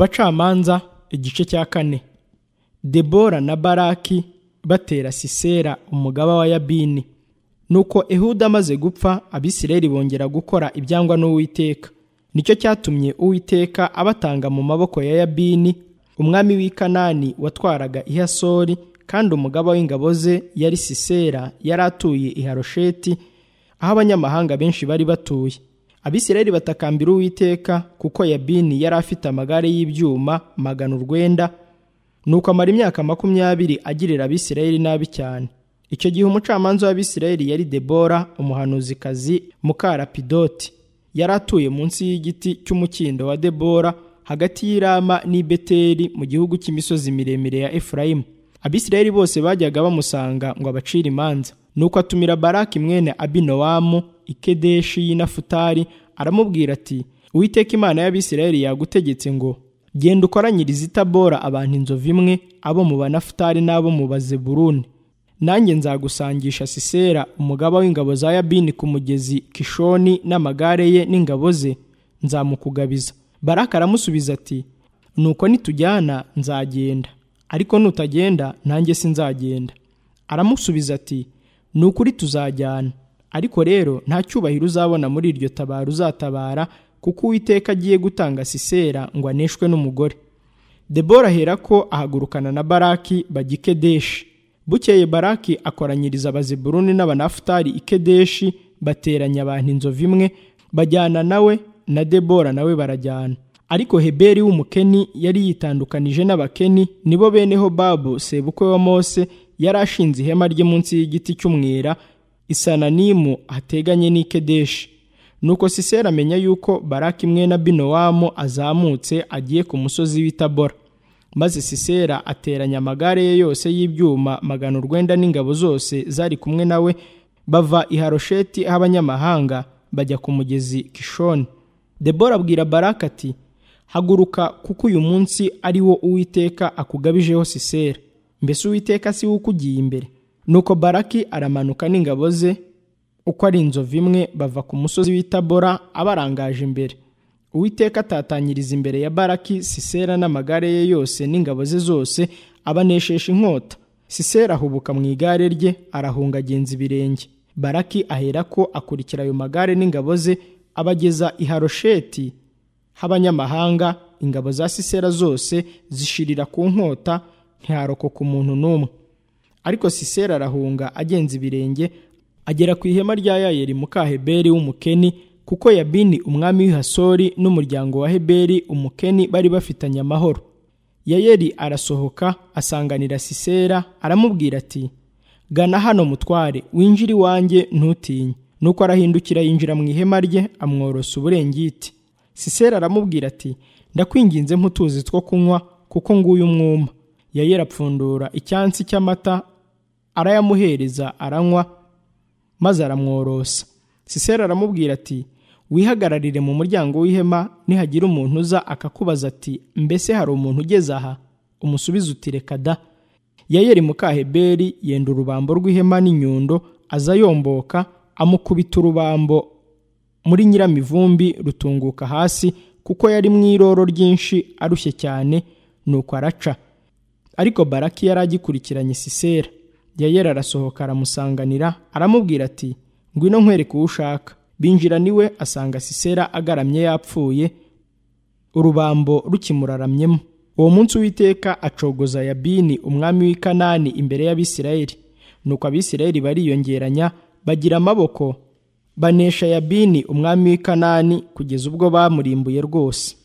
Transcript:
abacamanza igice cya kane debora na baraki batera sisera umugaba wa yabini nuko ehuda amaze gupfa abisirayeli bongera gukora ibyangwa n'uwiteka nicyo cyatumye uwiteka abatanga mu maboko ya yabini umwami w'i kanani watwaraga ihasori kandi umugaba w'ingabo ze yari sisera yari atuye i harosheti aho abanyamahanga benshi bari batuye abisirayeli batakambira uwiteka kuko yabini yari afite amagare y'ibyuma magana urwenda nuko amara imyaka makumyabiri agirira abisirayeli nabi cyane icyo gihe umucamanza w'abisirayeli yari debora umuhanuzikazi mukarapidoti yari atuye munsi y'igiti cy'umukindo wa debora hagati y'irama n'i beteli mu gihugu cy'imisozi miremire ya efurayimu abisirayeli bose bajyaga bamusanga ngo abacire imanza nuko atumira baraki mwene abinowamu ikedeshi y'inafutari aramubwira ati uwiteka imana y'abisirayeli yagutegetse ngo genda ukoranyirize i tabora abantu inzovu imwe abo mu banafutari n'abo mu bazeburuni nanjye nzagusangisha sisera umugaba w'ingabo za yabini ku mugezi kishoni n'amagare ye n'ingabo ze nzamukugabiza baraka aramusubiza ati nuko nitujyana nzagenda ariko nutagenda nanjye sinzagenda aramusubiza ati ni ukuri tuzajyana ariko rero nta cyubahiro uzabona muri iryo tabaro uzatabara kuko uwiteka agiye gutanga sisera ngo aneshwe n'umugore debora aherako ahagurukana na baraki bajya i kedeshi bukeye baraki akoranyiriza abazeburuni n'abanafutari i kedeshi bateranya abantu inzovu imwe bajyana nawe na debora nawe barajyana ariko heberi w'umukeni yari yitandukanije n'abakeni nibo bene hobabu sebukwe wa mose yari ashinze ihema rye munsi y'igiti cy'umwera isananimu hateganye n'i kedeshi nuko sisera amenya yuko baraki mwene binowamu azamutse agiye ku musozi w'itabora maze sisera ateranya amagare ye yose y'ibyuma magana urwenda n'ingabo zose zari kumwe nawe bava i harosheti aho abanyamahanga bajya ku mugezi kishoni debora abwira baraki ati haguruka kuko uyu munsi ari wo uwiteka akugabijeho sisera mbese uwiteka si we ukugiye imbere nuko baraki aramanuka n'ingabo ze uko ari inzovu imwe bava ku musozi w'itabora abarangaje imbere uwiteka atatanyiriza imbere ya baraki sisera n'amagare ye yose n'ingabo ze zose abaneshesha inkota sisera ahubuka mu igare rye arahunga agenza ibirenge baraki aherako akurikira ayo magare n'ingabo ze abageza i harosheti h'abanyamahanga ingabo za sisera zose zishirira ku nkota ntiharokoka umuntu n'umwe ariko sisera arahunga agenza ibirenge agera ku ihema rya yayeli muka heberi w'umukeni kuko yabini umwami w'ihasori n'umuryango wa heberi umukeni bari bafitanye amahoro yayeli arasohoka asanganira sisera aramubwira ati gana hano mutware winjire iwanjye ntutinye nuko arahindukira yinjira mu ihema rye amworosa uburengiti sisera aramubwira ati ndakwinginze mutuzi two kunywa kuko nguyu umwuma yayeli apfundura icyansi cy'amata arayamuhereza aranywa maze aramworosa sisera aramubwira ati wihagararire mu muryango w'ihema nihagira umuntu uza akakubaza ati mbese hari umuntu ugeze aha umusubize uti reka da yayeri mukaheberi yenda urubambo rw'ihema n'inyundo aza yomboka amukubita urubambo muri nyiramivumbi rutunguka hasi kuko yari mu iroro ryinshi arushye cyane nuko araca ariko baraki yari agikurikiranye sisera yayeri arasohoka aramusanganira aramubwira ati ngwino nkwereke uwo ushaka binjira niwe asanga sisera agaramye yapfuye urubambo rukimuraramyemo uwo munsi uwiteka acogoza yabini umwami w'i kanani imbere y'abisirayeli nuko abisirayeli bariyongeranya bagira amaboko banesha yabini umwami w'i kanani kugeza ubwo bamurimbuye rwose